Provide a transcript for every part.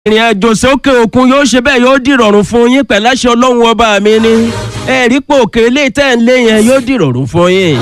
ìrìn àjò sókè òkun yóò ṣe bẹ́ẹ̀ yóò dìrọ̀rùn fún yín pẹ̀láṣẹ ọlọ́run ọba mi ni ẹ̀rí pò òkèlè tẹ̀ ń lé yẹn yóò dìrọ̀rùn fún yín.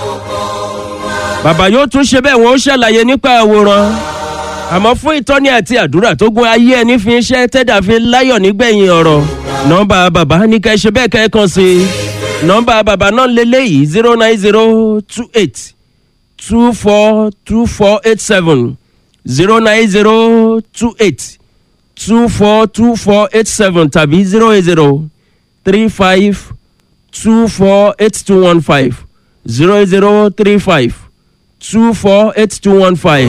bàbá yóò tún ṣe bẹ́ẹ̀ wọ́n ó ṣàlàyé nípa àwòrán àmọ́ fún ìtọ́ni àti àdúrà tó gun ayé ẹni fi ń ṣe tẹ́dà fi láyọ̀ nígbẹ̀yìn ọ̀rọ̀ nọ́mbà bàbá ní ká ẹ ṣe bẹ́ẹ̀ kẹ́ ẹ kàn sí i nọ́mbà bàbá náà lélẹ́yìí zero nine zero two eight two four two four eight seven zero nine zero two eight two four two four eight seven tàbí zero eight zero three five two four eight two one five zero eight zero three five two four eight two one five.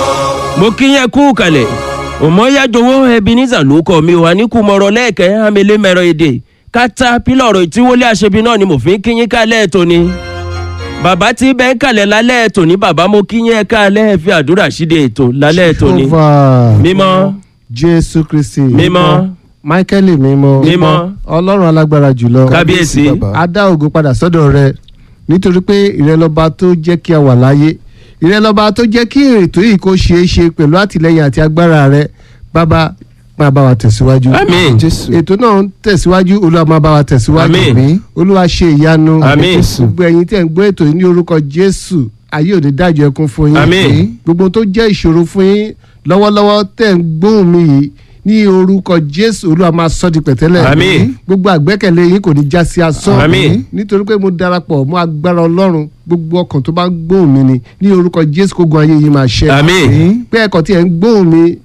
mo kí yẹn kú kalẹ̀ òmọ́yájọwọ́ ebenezer ló kọ́ mi wà ní kùmọ̀rọ̀ lẹ́ẹ̀kẹ́ amẹ́lẹ́mẹ̀rọ èdè kátà pílọ̀rọ̀ ìtíwọlé àṣebi náà ni mo fi ń kí yín kálẹ̀ ètò ni bàbá tí bẹ́ẹ̀ ń kalẹ̀ lálẹ́ ètò ní bàbá mo kí yín kálẹ̀ ẹ fi àdúrà ṣíde ètò lálẹ́ ètò ni Jehovah. mímọ́ jésù kristi Mímọ́. michael mímọ́ Mímọ́. ọlọ́run alágbára jùlọ kábíyèsí a dá ògo padà sọ́dọ̀ rẹ nítorí pé ìrẹ́lọ́ba tó jẹ́ kí a wà láyé ìrẹ́lọ́ba tó jẹ́ kí ètò yìí kó ṣeé ṣe pẹ̀lú àtìlẹyìn àti agbára rẹ bàbá máa bá wa tẹ̀síwájú. Àmín. jésù ètò náà ń tẹ̀síwájú olúwa máa bá wa tẹ̀síwájú. Àmín. olúwa ṣe ìyanu. Àmín. gbogbo ẹ̀yin tẹ̀ ń gbọ́ ètò yìí ní orúkọ jésù ayé òde dájọ́ ẹkún fún yín. Àmín. gbogbo tó jẹ́ ìṣòro fún yín lọ́wọ́lọ́wọ́ tẹ̀ ń gbóhùn mi yìí ní orúkọ jésù olúwa máa sọ di pẹ̀tẹ́lẹ̀. Àmín. gbogbo àgbẹ́kẹ̀lé yín kò ní já sí asán. Àmín. nítorí pé mo darapọ̀ mọ́ agbára ọlọ́run gbogbo ọkàn tó bá ń gbóhùn mi ni ní orúkọ jésù kó gun ayé yín máa ṣẹ. Àmín. pé ẹ̀kọ́ tí ẹ̀ ń gbóhùn mi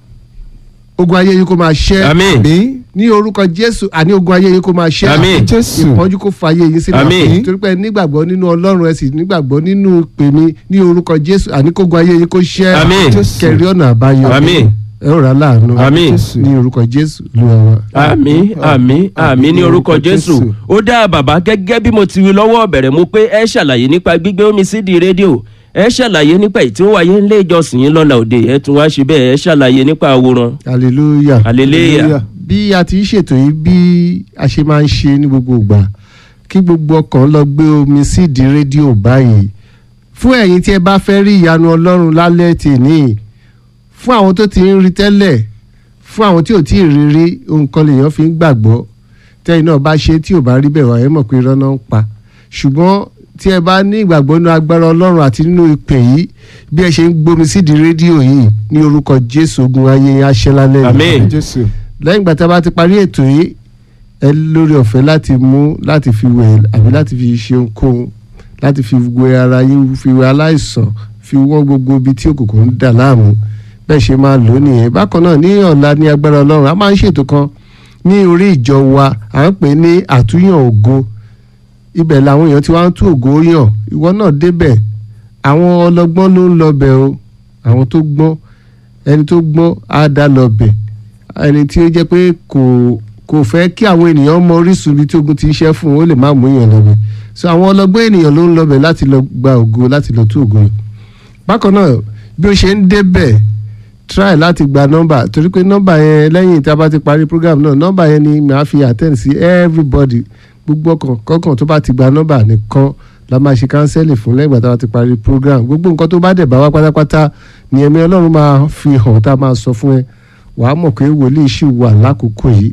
ogun ayé yín kó máa ṣẹ. Àmín. ní orúkọ jésù àní ogun ayé yín kó máa ṣẹ. Àmín. Jésù. ìpọ́njú kó fa ayé yín sílẹ̀. Àmín. nítorí pé ẹ nígbàgbọ́ nínú ọlọ́run ẹ sì nígbàgbọ́ nínú ìpè mi ní orúkọ jésù àní kó gun ayé yín kó ṣẹ. Àmín. Jésù. kẹrí ọ̀nà àbáyọ. Àmín. ẹ ó rà láàánú. Àmín. ní orúkọ jésù ló wà wá. àmì àmì àmì ní orúkọ jésù Jésù. ó dá bàbá gẹ́gẹ́ bí mo ti wí lọ́wọ́ bẹ̀rẹ̀ mu pé ẹ ṣàlàyé nípa gbígbé omi sídìí rédíò ẹ ṣàlàyé nípa èyí tí ó wáyé nílé ìjọsìn yín lọ́la òde ẹ tún wá ṣe bẹ́ẹ̀ ẹ ṣàlàyé nípa àwòrán hallelujah. hallelujah bí a ti ń ṣètò yìí bí a ṣe máa ń ṣe ní gbogbo ìgbà kí gbogbo ọkàn lọ gbé omi sídìí rédíò báyìí fún ẹ̀yin tí ẹ bá fẹ́ rí ìyanu ọlọ́run lálẹ́ tèmi fún àwọn tó ti ń rí tẹ́lẹ̀ fún àwọn tí ò tí ì rí rí ohun kan lèèyàn fi ń gbàgbọ́ tẹ́yìn náà bá ṣe tí ò bá rí bẹ́ẹ̀ wá ẹ mọ̀ pé irọ́ náà ń pa ṣùgbọ́n tí ẹ bá ní ìgbàgbọ́ nínú agbára ọlọ́run àti nínú ìpè yìí bí ẹ ṣe ń gbómi sídìí rédíò yìí ní orúkọ jésù ogun ayé yín á ṣẹ́ lálẹ́ yìí Àmín. Jésù. lẹ́yìn ìgbà tí a bá ti parí ètò yìí ẹ lórí ọ̀fẹ́ láti mú láti fi wẹ̀ àbí láti fi ṣe ohunkóhun láti fi wẹ ara yín fi wẹ aláìsàn fi wọ́n gbogbo ibi tí òkùnkùn ń dà láàmú bẹ́ẹ̀ ṣe máa lò ó nìyẹn bákan náà ní ọ̀la ní agbára ọlọ́run a máa ń ṣètò kan ní orí ìjọ wa à ń pè ní àtúnyàn ògo ibẹ̀ làwọn èèyàn ti wá ń tú ògo yàn ìwọ náà débẹ̀ àwọn ọlọ́gbọ́n ló ń lọ bẹ̀ o àwọn tó gbọ́n ẹni tó gbọ́n á dá lọ bẹ̀ ẹni tí ó jẹ́ pé kò kò fẹ́ kí àwọn ènìyàn mọ orísun ibi tí ogun ti ń ṣẹ́ fún un ó lè má mú èèyàn lọ́bẹ̀ so àwọn ọlọ́gbọ́n ènìyàn ló ń lọ́bẹ̀ láti lọ gba ògo láti lọ tú ògo yìí bákan náà bí ó ṣe ń débẹ̀ try láti gba nọ́mbà torí pé nọ́mbà yẹn lẹ́yìn tí a bá ti parí program náà nọ́mbà yẹn ni màá fi attend sí everybody gbogbo ọkàn kọ́kàn tó bá ti gba nọ́mbà nìkan la máa ṣe kánsẹ́lì fún lẹ́yìn ìgbà tá a ti parí program gbogbo nǹkan tó bá dẹ̀ bá wá pátápátá ni ẹ̀mí ọlọ́run máa fi hàn tá a máa sọ fún ẹ wàá mọ̀ pé wòlíì ṣì wà lákòókò yìí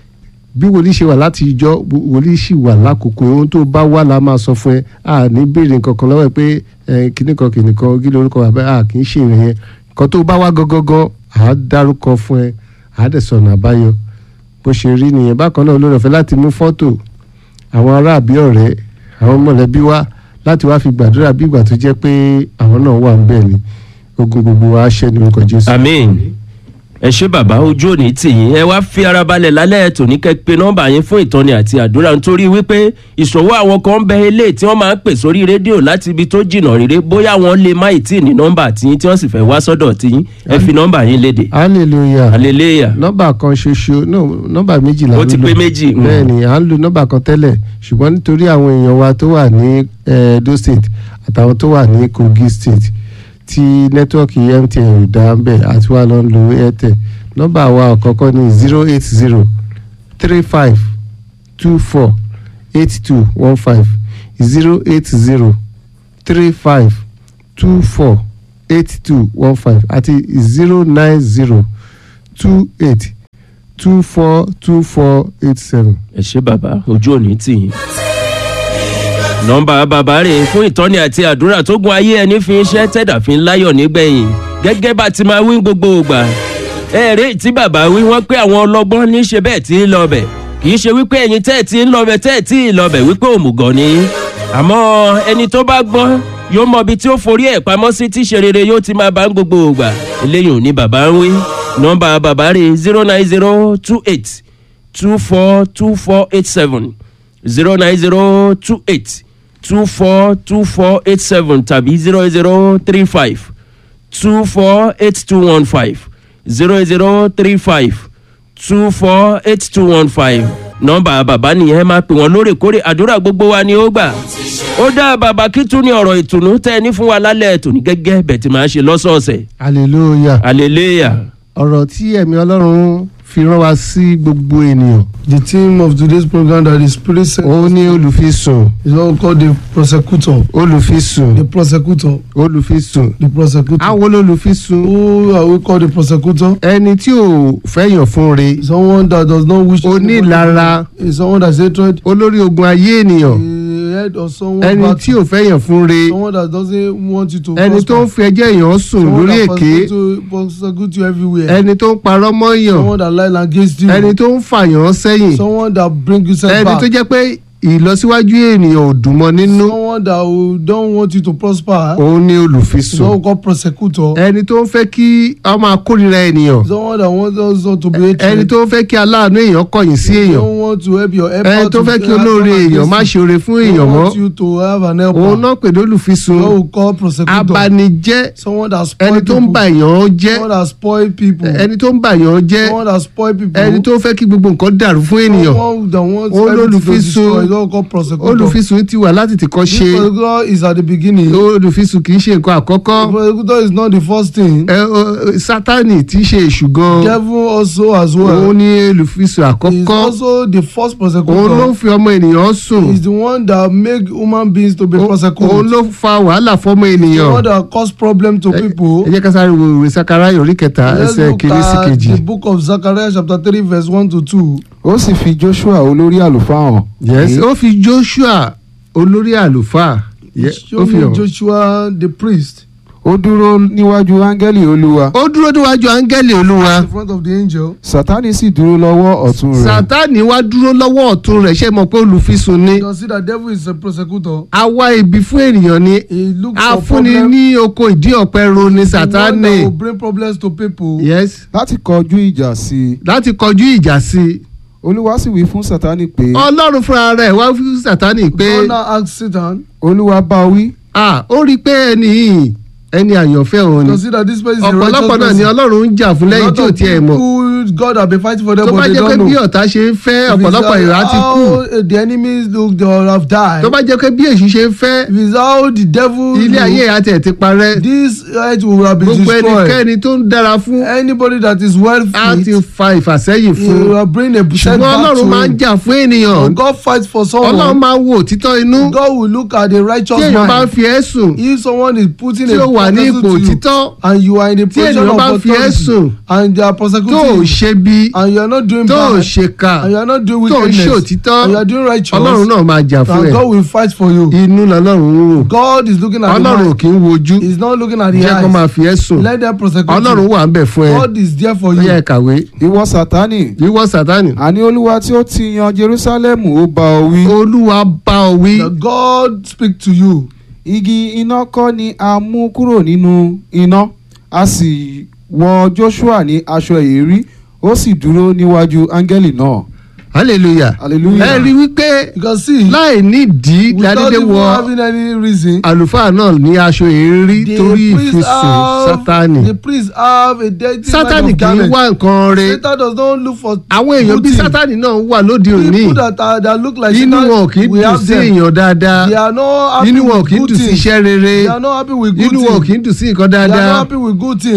bí wòlíì ṣe wà láti ìjọ wòlíì ṣì wà lákòókò yìí ohun tó bá wà la máa sọ fún ẹ a ní béèrè nǹkan kan lọ́wọ́ ẹ pé ẹ kíní kan kìnì kan kí lórúkọ bàbá a kì í ṣe ìrìn yẹn nǹkan tó bá wá gangan à á dárúkọ fún ẹ à á dẹ̀ sọ̀nà àbáyọ bó ṣe rí nìyẹn bákan náà olórí ọ̀fẹ́ láti mú fọ́tò àwọn ará àbí ọ̀rẹ́ àwọn mọ̀lẹ́bí wá láti wá fi gbàdúrà bí ìgbà tó jẹ́ pé àwọn náà wà ń bẹ̀ ni ogun gbogbo wa ṣẹ́ ní orúkọ jésù. àmín ẹ ṣé bàbá ojú òní tì yín ẹ wá fi ara balẹ̀ lálẹ́ ètò ní kẹ́ pé nọ́mbà yín fún ìtọ́ni àti àdúrà nítorí wípé ìṣòwò àwọn kan ń bẹ eléyìí tí wọ́n máa ń pè sórí rédíò láti ibi tó jìnnà réré bóyá wọ́n lè má ì tí ì ní nọ́mbà tiyín tí wọ́n sì fẹ́ wá sọ́dọ̀ tiyín ẹ fi nọ́mbà yín léde hallelujah hallelujah nọ́mbà kan ṣoṣo no nọ́mbà méjì là ń lò Ó ti pé méjì, mm. bẹ́ẹ̀ ni à ń lo nọ́mbà kan tẹ́lẹ̀ ṣùgbọ́n nítorí àwọn èèyàn wa tó wà ní eh, Edo state àtàwọn tó wà ní Kogi state tí nẹ́tíwọ́ọ̀kì MTN ò dá ń bẹ̀ àti wà lọ ń lo Airtel nọ́mbà wa àkọ́kọ́ ní zero eight zero three five two four eight two one five zero eight zero three five two four eight two one five àti zero nine zero two eight two four two four eight seven. ẹ ṣe bàbá ojú òní tì yín. nọ́mbà bàbá rè fún ìtọ́ni àti àdúrà tó gun ayé ẹni fi ń ṣẹ́ tẹ̀dà fi ń láyọ̀ nígbẹ̀yìn gẹ́gẹ́ bá ti máa wí gbogbo ògbà. ẹ̀ẹ́rẹ́ tí bàbá wí wọ́n pé àwọn ọlọ́gbọ́n ní í ṣe bẹ́ẹ̀ tí ń lọ bẹ̀ kì í ṣe wípé ẹ̀yin tẹ́ ẹ̀ tí ń lọ bẹ̀ tẹ́ ẹ̀ tí ì lọ bẹ̀ wípé òmùgọ̀ ni àmọ́ ẹni tó bá gbọ́n yóò mọ ibi tí ó forí ẹ̀ pamọ́ sí tí ṣe rere yóò ti máa bá ń gbogbo ògbà eléyìí ò ní bàbá ń wí nọ́mbà bàbá rè zero nine zero two eight two four two four eight seven zero nine zero two eight two four two four eight seven tàbí zero zero three five two four eight two one five zero zero three five two four eight two one five nọ́mbà bàbá nìyẹn máa pè wọ́n lóòrèkóòrè àdúrà gbogbo wa ni ó gbà ó dá bàbá kí tún ní ọ̀rọ̀ ìtùnú tẹ́ ẹ ní fún wa lálẹ́ tòní gẹ́gẹ́ bẹ̀ tí màá ṣe lọ́sọ̀ọ̀sẹ̀ hallelujah. hallelujah. ọ̀rọ̀ tí ẹ̀mí ọlọ́run fi rán wa sí gbogbo ènìyàn The theme of today's program that the Spirit sent ó ní olùfisùn is what we call the prosecutor. olùfisùn The prosecutor. olùfisùn The prosecutor. àwọn olùfisùn Who are we call the prosecutor? ẹni tí ò fẹ́yàn fún re Someone that does not wish to. onílara Is someone that's hatred. olórí ogun ayé ènìyàn A head or someone. ẹni bad- tí ò fẹ́yàn fún re Someone that doesn't want you to. ẹni tó ń prosper. fi ẹjẹ́ èèyàn sùn Someone lórí that èké persecute you- persecute you everywhere. ẹni tó ń parọ́ mọ́yàn Someone that lie against you. ẹni tó ń fàyàn sẹ́yìn Someone that bring you ẹni setback. tó jẹ́ pé ìlọsíwájú ènìyàn ò dùn mọ́ nínú Someone that will- don't want you to prosper. òun ni Is olùfisùn what we call prosecutor. ẹni tó ń fẹ́ kí a máa kórìíra ènìyàn Someone that wants also to be hatred. ẹni tó ń fẹ́ kí aláàánú èèyàn kọ̀yìn sí èèyàn don't want to help your helper ẹni tó fẹ́ kí olóore èèyàn má ṣe oore fún èèyàn don't mọ́ want you to have an helper òun náà pè ní olùfisùn what we call prosecutor abanijẹ́ someone that spoil ẹni tó ń people bà èèyàn jẹ́ someone that spoil people ẹni tó ń bà èèyàn jẹ́ someone that spoil people ẹni tó fẹ́ kí gbogbo nǹkan dàrú fún ènìyàn someone that wants Ó everything to lólùfisùn. destroy is what we call prosecutor olùfisùn ti wà láti tìkọ́ this ṣe prosecutor is at the beginning olùfisùn kì í ṣe nǹkan àkọ́kọ́ prosecutor is not the first thing ẹ, ọ, sátánì tí í ṣe èṣù gan devil also as well òun ní olùfisùn is àkọ́kọ́ also the first òun ló prosecutor fi ọmọ ènìyàn sùn is the one that make human beings to be Ó- òun prosecuted ló fa wàhálà fọmọ the ènìyàn one that cause problem to people ẹ jẹ́ ká sáré wo ìwé sakaraya orí kẹta Let's ẹsẹ̀ look kìíní sí at kejì the book of Zechariah chapter three verse one to two. ó sì fi joshua olórí àlùfáà hàn. yes pé ó fi joshua olórí àlùfáà Ye- Show ó fi me hàn Joshua the priest ó dúró níwájú áńgẹ́lì olúwa ó dúró níwájú áńgẹ́lì olúwa in front of the angel. sátánì sì dúró lọ́wọ́ ọ̀tún rẹ̀. sátánì wá dúró lọ́wọ́ ọ̀tún rẹ̀ ṣe mọ̀ pé olùfisùn ni You can see that devil is a prosecutor. a wá ibi fún ènìyàn ni He looks a for fúnni problem. ní oko ìdí ọ̀pẹ ro ni The one sátánì that will bring problems to people. yes láti kọjú ìjà sí i láti kọjú ìjà sí i olúwa sì wí fún sátánì pé ọlọ́run fúnra rẹ̀ wá fún sátánì pé God now asked Satan. olúwa bá wí ah ó rí i pé ẹni yìí ẹni àyànfẹ́ òun You ni can see that this person is a righteous ọ̀pọ̀lọpọ̀ náà ni person. ọlọ́run ń jà fún A lẹ́yìn lot tí ò of tiẹ̀ mọ̀ people God have been fighting for them tó bá but they jẹ́ pé don't bí know. ọ̀tá ṣe ń fẹ́ If it's ọ̀pọ̀lọpọ̀ how- ìrà ti kú how the enemies look they all have died. tó bá jẹ́ pé bí èṣù ṣe ń fẹ́ If it's how the devil ilé look, ayé àti ẹ̀ ti parẹ́ this earth will have been gbogbo destroyed. ẹnikẹ́ni tó ń dára fún Anybody that is well á ti fit, fa ìfàsẹ́yìn he fún will bring a ṣùgbọ́n setback ọlọ́run to máa ń him. jà fún ènìyàn But God fights for ọlọ́run someone. máa ń wo òtítọ́ inú God will look at the righteous tí èèyàn bá ń mind. fi ẹ́ sùn If someone is putting tí a ó wà ní prosecution ipò to you òtítọ́ and you are in the tí position ènìyàn of bá ń fi ẹ́ authority sùn and they are tó ò prosecuting you ṣe bí and you are not doing tó ò bad ṣe kà and you are not doing tó ò ṣe wickedness òtítọ́ and you are doing righteous ọlọ́run náà máa jà fún and ẹ God will fight for you. inú lọ́lọ́run ń wò God is looking at the ọlọ́run ò mind. kì í wojú He is not looking at the jẹ́ kó máa eyes. fi ẹ́ sùn Let them prosecute ọlọ́run you. wà ń bẹ̀ fún ẹ God is there for ó yẹ you. kàwé ìwọ sátánì ìwọ sátánì àní olúwa tí ó ti yan jerúsálẹ́mù ó bá ọ wí. olúwa bá ọ wí The God speak to you. igi iná kọ́ ni a mú kúrò nínú iná a sì wọ joshua ní aṣọ èérí ó sì dúró níwájú áńgẹ́lì náà. hallelujah hallelujah. ẹ rí wípé You can see láì nídìí without ládédé even wọ having any reason. àlùfáà náà ní aṣọ èérí The torí priest ìfisùn have sátánì the priest have a dirty sátánì mind of kì í garment. wá nǹkan re Satan does not look for àwọn èèyàn good bíi thing. sátánì náà wà lóde òní people that are that look like inú Satan, wọn kì í we dùn have sí them. èèyàn dáadáa they are not happy inú wọn with kì í good dùn sí things iṣẹ́ rere they are not happy with good inú wọn kì things í dùn sí nǹkan they are not dáadáa happy with good things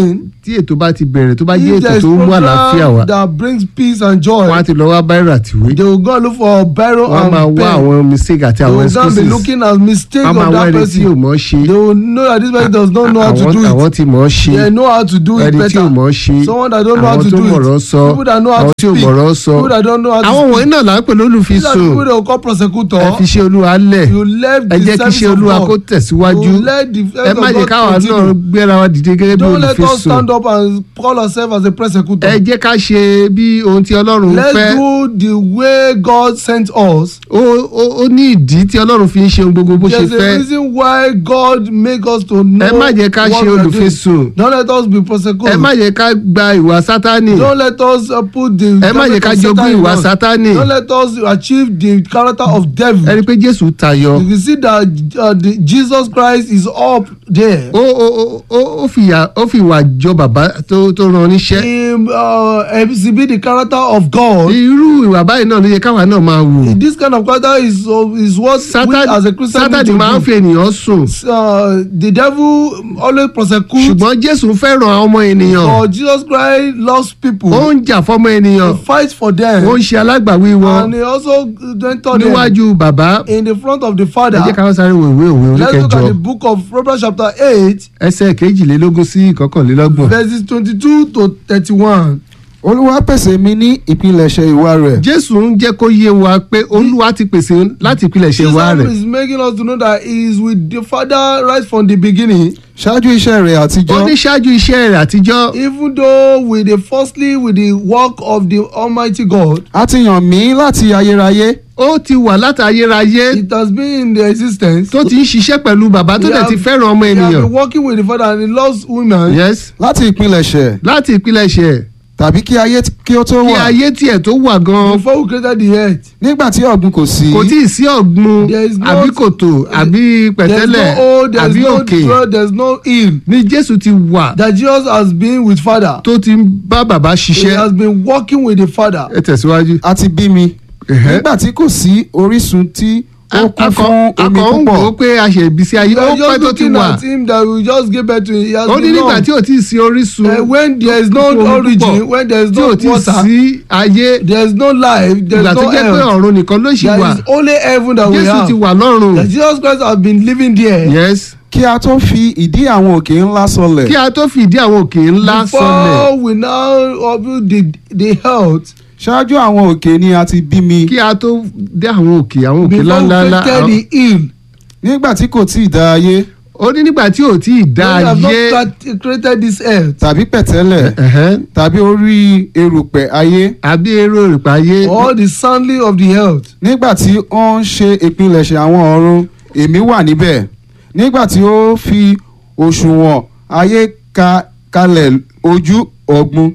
tí ètò bá ti bẹ̀rẹ̀ tó bá jẹ́ if ètò there is tó mú àlàáfíà wá program that brings peace and joy wọ́n á ti lọ wá báírò àtìwé they will go and look for biro wọ́n á máa and wá pen àwọn mistake àti they àwọn will go and be excuses looking at mistake wọ́n á máa of wá that ẹni tí ò person mọ̀ ṣe they will know that this person does not know how to àwọn do àwọn it tí mọ̀ ṣe they know how to do it ẹni tí ò mọ̀ better ṣe someone that don't know how àwọn to tó do mọ̀rọ̀ it sọ people that know how àwọn to tí ò speak mọ̀rọ̀ sọ people that don't know how to àwọn wọ̀nyí speak náà là ń pè these are the lólùfisùn people they will call prosecutor ẹ fi ṣe olúwa lẹ̀ you left ẹ the jẹ́ kí service ṣe of olúwa God kó tẹ̀síwájú you let the ẹ service má of jẹ́ God káwa náà continue gbéra wa dìde gẹ́gẹ́ bí don't let us olùfisùn stand up and call ourselves as a prosecutor ẹ jẹ́ ká ṣe bí ohun tí ọlọ́run let's fẹ́ do the way God sent us ó ó- ó ní ìdí tí ọlọ́run fi ń ṣe ohun gbogbo bó ṣe there's a fẹ́ reason why God make us to know ẹ má jẹ́ ká what ṣe we are doing. olùfisùn don't let us be prosecutors ẹ má jẹ́ ká gba ìwà sátánì don't let us uh, put the ẹ má jẹ́ ká garment of jogún Satan in ìwà us. sátánì don't let us achieve the character of devil ẹni pé jésù tayọ you can see that uh, the Jesus Christ is up there ó ó ó- ó ó fìyà ó fi ìwà jọ bàbá tó tó rán níṣẹ́ him uh, exhibit the character of God irú ìwà báyìí náà ló yẹ káwa náà máa wù this kind of character is uh, is what we as a Christian need sátánì to máa ń do fi ènìyàn sùn uh, the devil always prosecute ṣùgbọ́n jésù fẹ́ràn àwọn ọmọ ènìyàn but Jesus Christ loves people ó ń jà fọ́mọ ènìyàn he fights for them ó ń ṣe alágbàwí wọn and he also mentor them níwájú bàbá in the front of the ẹ father jẹ́ ká wọ́n sáré wo ìwé òwe let's look oníkẹjọ at the book of Proverbs chapter eight ẹsẹ̀ kejìlélógún sí ìkọkànlélọ́gbọ̀n verses twenty-two to thirty-one olúwa pèsè mi ní ìpilẹ̀ṣẹ̀ ìwà rẹ̀ jésù ń jẹ́ kó yé wa pé olúwa ti pèsè láti ìpilẹ̀ṣẹ̀ wa rẹ̀ Jesus is making us to know that he is with the father right from the beginning ṣáájú iṣẹ́ rẹ̀ ó àtijọ́ ní ṣáájú iṣẹ́ rẹ̀ àtijọ́ even though with the firstly with the work of the almighty God a ti yàn mí láti ayérayé ó ti wà látayérayé it has been in the existence tó ti ń ṣiṣẹ́ pẹ̀lú bàbá tó He dẹ̀ have- ti fẹ́ràn ọmọ he has ènìyàn been working with the father and he loves women yes láti ìpilẹ̀ṣẹ̀ láti ìpilẹ̀ṣẹ̀ tàbí kí ayé t- kí ó tó kí wà ayé tiẹ̀ tó wà gan before we created the earth nígbà tí ọ̀gbun kò sí kò tí ì sí ọ̀gbun There is no- àbí kòtò àbí there's pẹ̀tẹ́lẹ̀ no hole there's àbí no òkè draw there's no hill ni jésù ti wà that Jesus has been with father tó ti ń bá bàbá he ṣiṣẹ́ has been working with the father ẹ tẹ̀síwájú. a ti bí mi Ẹ̀hẹ́. nígbà tí kò sí orísun tí ó kún akọ fún omi akọ ń wò ó púpọ̀ pé a ṣe ìbísí ayé we ó are pẹ́ just tó ti looking wà at him that we just give birth to him he has ó ní been nígbà long tí ò tí ì sí orísun uh, when there is no omi púpọ̀, origin when there is tí no ò tí ì water sí ayé there is no life there ìgbà is tó no jẹ́ pé health ọ̀run nìkan ló ṣì there wà is only heaven that we jésù have ti wà lọ́run that Jesus Christ has been living there yes kí a tó fi ìdí àwọn òkè ńlá sọlẹ̀ kí a tó fìdí àwọn òkè ńlá sọlẹ̀ before we now build the the health ṣáájú àwọn òkè ni a ti bí mi kí a tó dé àwọn òkè àwọn òkè before we ńláńlá created the hill nígbà tí kò tí ì dá ayé ó ní nígbà tí ò tí ì dá we have not ayé crea- created this earth tàbí pẹ̀tẹ́lẹ̀ ẹ̀hẹ́n, tàbí orí erùpẹ̀ ayé àbí èrò ìrìpà ayé or the soundly of the earth nígbà tí ó ń ṣe ìpilẹ̀ṣẹ̀ àwọn ọ̀run èmi wà níbẹ̀ nígbà tí ó fi òṣùwọ̀n ayé ka kalẹ̀ ojú ọ̀gbun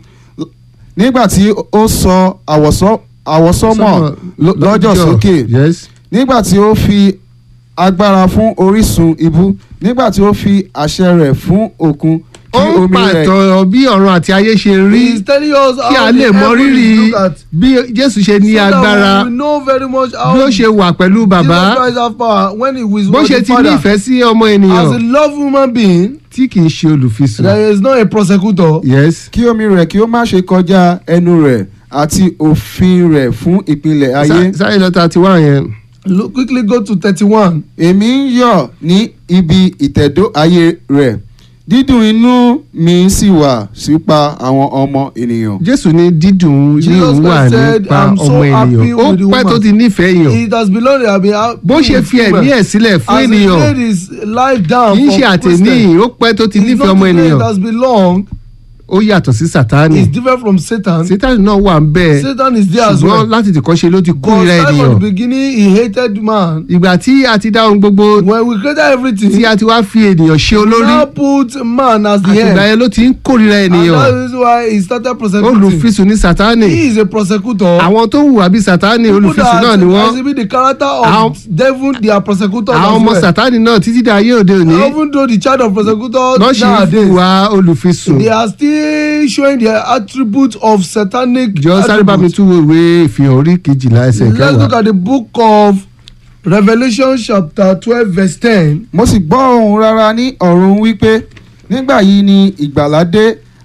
nígbà tí ó sọ àwọ̀sọ́ àwọ̀sọ́mọ̀ lọ- lọ́jọ́ sókè yes nígbà tí ó fi agbára fún orísun ibú nígbà tí ó fi àṣẹ rẹ̀ fún òkun ó kí ń omi rẹ̀ pàtó bí ọ̀run àti ayé ṣe rí he is telling us kí a how lè the mọ heaven rírì is look at bí jésù ṣe ní so that agbára we know very much how bí ó ṣe wà pẹ̀lú bàbá Jesus Christ have power when he was bó with ṣe the ti ní father ìfẹ́ sí ọmọ as a ènìyàn love human being tí kì í ṣe olùfisùn there is not a prosecutor yes kí omi rẹ̀ kí ó má ṣe kọjá ẹnu rẹ̀ àti òfin rẹ̀ fún ìpìlẹ̀ ayé. Sá- sáré lọ́ta ti wá yẹn look quickly go to thirty-one èmi ń yọ̀ ní ibi ìtẹ̀dó ayé rẹ̀ dídùn inú mi sì wà sípa àwọn ọmọ ènìyàn. jésù ní dídùn ní Jesus òun wà Christ said, nípa "I'm so ọmọ happy ènìyàn ó with the pẹ́ tó woman." ti nífẹ̀ẹ́ èèyàn it has belonged to be bó ṣe fi ẹ̀mí ẹ̀ sílẹ̀ fún as he ènìyàn laid his life down kì í ṣe for àtẹ̀ní Christian ó pẹ́ tó ti it's nífẹ̀ẹ́ not ọmọ today ènìyàn it has belonged ó yàtọ̀ sí sátánì it's different from Satan sátánì náà wà ń bẹ́ẹ̀ Satan is there as ṣùgbọ́n well láti tìkọ́ ṣe ló ti but kórìíra right from the ènìyàn beginning he hated man ìgbà tí a ti dá ohun gbogbo when we created everything tí a ti wá fi ènìyàn ṣe we olórí now put man as the àti ìgbà head yẹn ló ti ń kórìíra and ènìyàn that is why he started prosecuting olùfisùn ní sátánì he is a prosecutor àwọn tó hùwà bí sátánì people olùfisùn náà that ni wọ́n exhibit the character Àwọn- of devil they are prosecutors àwọn as ọmọ well sátánì náà títí dá ayé òde òní even though the child of prosecutors lọ́ ṣe ń nowadays hùwà olùfisùn they are still showing their attribute of satanic jọ sáré bá mi attributes. tún wo ìwé ìfihàn orí kejìlá ẹsẹ̀ let's look kẹwàá at the book of Revelation chapter twelve verse ten mo sì gbọ́ ohùn rara ní ọ̀run wípé nígbà yìí ni ìgbàlà dé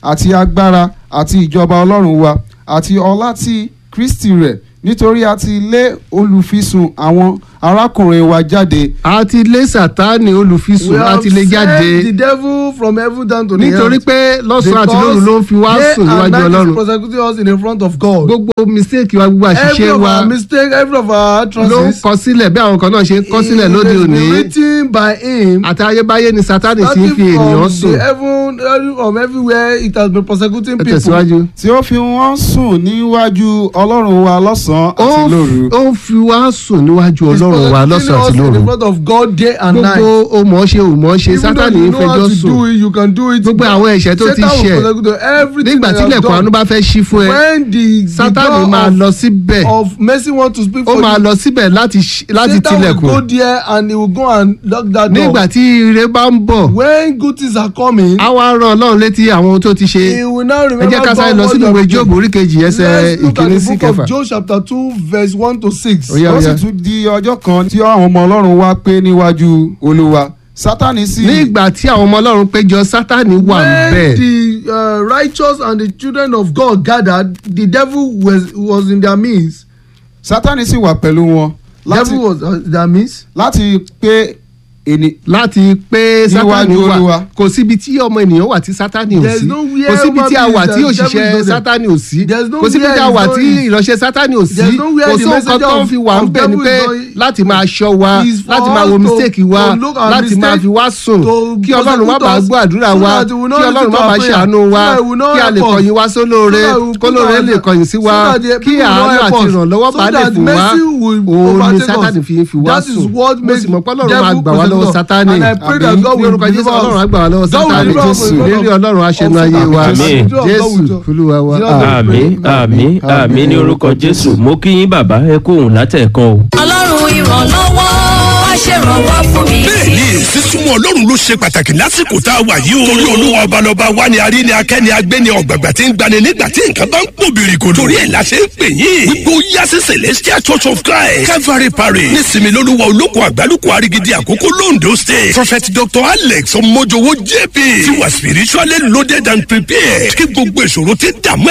àti agbára àti ìjọba ọlọ́run wa àti ọlá ti kristi rẹ̀ nítorí a ti lé olùfisùn àwọn arákùnrin wa jáde a ti lé sátánì olùfisùn we a have ti lé sent the jáde devil from heaven down to the nítorí earth. pé lọ́sàn-án àti lóru ló ń fi wá Because sùn day and níwájú night is ọlọ́run prosecuting us in the front of God. gbogbo mistake wa gbogbo every àṣìṣe of wa our mistake every of our ló ń utterances. kọ sílẹ̀ bí àwọn kan náà ṣe ń kọ sílẹ̀ lóde it has òní been written by him. àti ayébáyé ni sátánì ti ń starting fi ènìyàn from sùn the heaven every- from everywhere it has been prosecuting ẹ people. tẹ̀síwájú. tí ó fi wọ́n sùn níwájú ọlọ́run wa lọ́sàn-án ó àti lóru. ń- ó ń fi wá sùn níwájú He's ọlọ́run wa prosecuting lọ́sàn-án àti us in lóru the front of God day and night. gbogbo o mọ̀ ọ́ ṣe ò mọ̀ ọ́ ṣe Even though sátánì you ń know how fẹjọ́ to sùn do it, you can do it. gbogbo àwọn ẹ̀ṣẹ̀ tó ti Satan will ṣẹ̀ prosecute you. everything nígbà that tí you have ilẹ̀kùn àánú done. bá fẹ́ ṣí fún ẹ when the the sátánì door máa of, lọ síbẹ̀ of mercy want to speak ó for máa you lọ síbẹ̀ láti ṣí- láti Satan will go tilẹ̀kùn there and he will go and lock that door. nígbà tí ire bá ń bọ̀ when good things are coming. á wá rán ọlọ́run létí àwọn ohun tó ti ṣe he will now ẹ remember jẹ́ ká sáré lọ what sínú you ìwé have jóòbù done. orí kejì ẹsẹ̀ let's look at ìkíní the sí book kẹfà of Job chapter two verse one to six. Ó yá, ó ó yá. sì tún di ọjọ́ kan tí àwọn ọmọ ọlọ́run wá pé níwájú olúwa sátánì sì nígbà tí àwọn ọmọ ọlọ́run péjọ sátánì wà when bẹ́ẹ̀ the uh, righteous and the children of God gathered the devil was was in their midst. sátánì sì wà pẹ̀lú wọn láti devil was uh, in their midst. láti pé ènì láti pé sátánì Níwájú wà Olúwa. kò síbi tí ọmọ ènìyàn wà tí sátánì ò There is sí nowhere kò síbi tí a human wà beings tí that òṣìṣẹ́ devil is not sátánì ò sí There is kò síbi nowhere tí a wà is tí going- ìránṣẹ́ sátánì ò sí There is nowhere kò the sí nǹkan messenger tó ń of- fi wà ń of bẹ̀ ni devil pé is going- láti máa ṣọ́ wa is for láti máa wo us to- mistake wa to look at láti máa mistake, fi wá sùn to kí ọlọ́run má prosecute bàa us, gbọ́ àdúrà so wa that we will not kí listen ọlọ́run to má our bàa prayer, ṣàánú wa so that we will not kí a lè help us, kọ̀yìn wá sólóore so that we will put kólóore our- lè kọ̀yìn sí wa so that the kí people will àánú not help àti us, ìrànlọ́wọ́ so bá lè that fò wá mercy will òun ni overtake us. sátánì fi ń fi wá That is sùn what mo makes sì mọ̀ pé ọlọ́run devil máa gbà wá lọ́wọ́ prosecute us. sátánì And I pray that Àmín. God ní will orúkọ jésù deliver us. ọlọ́run á gbà wá lọ́wọ́ God will sátánì deliver us from the lérí God of- ọlọ́run aṣẹ́nu of ayé Satan. wa Àmín. jésù olúwa wa àmì àmì àmì ní orúkọ jésù mo kí yín bàbá ẹ kú òun látẹ̀ẹ̀kan o. ọlọ́run ìrànlọ́wọ́ wá ṣèrànwọ́ fún mi. bẹ́ẹ̀ni sísúnmọ́ ọlọ́run ló ṣe pàtàkì lásìkò tá a wà yìí o. torí olúwa ọbalọba wa ni arí ni akẹ́ni agbẹ́ni ọ̀gbàgbà tí ń gbani nígbà tí nǹkan bá ń pò bìrìkòdò. torí ẹ̀ la ṣe ń pè yín. gbogbo yá sí celestial church of christ calvary parish nísìmí lólúwa olóko àgbálùkù arigidi àkókò londo state prophet dr alex ọmọjọwọ jp ti wà spiritually loaded and prepared kí gbogbo ìṣòro ti dààmú